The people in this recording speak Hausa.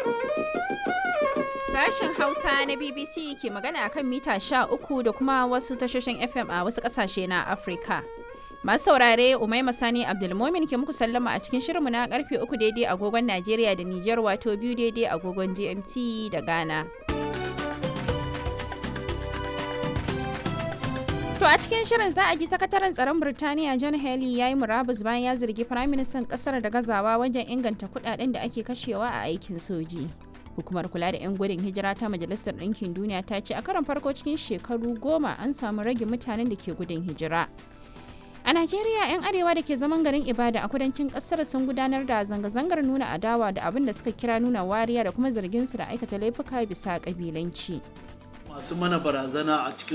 Sashen Hausa na BBC ke magana akan mita sha uku da kuma wasu tashoshin FM a wasu ƙasashe na Afirka. Masu saurare Umaima Sani Abdulmomin ke muku sallama a cikin shirinmu na karfe uku daidai agogon Najeriya da Nijar wato biyu daidai agogon GMT da Ghana. To a cikin shirin za a ji sakataren tsaron Birtaniya John Haley ya yi murabus bayan ya zargi firaministan kasar da gazawa wajen inganta kudaden da ake kashewa a aikin soji. Hukumar kula da 'yan gudun hijira ta Majalisar Ɗinkin Duniya ta ce a karon farko cikin shekaru goma an samu rage mutanen da ke gudun hijira. A Najeriya 'yan arewa da ke zaman garin Ibada a kudancin kasar sun gudanar da zanga-zangar nuna adawa da abin da suka kira nuna wariya da kuma zargin su da aikata laifuka bisa kabilanci. masu mana barazana a cikin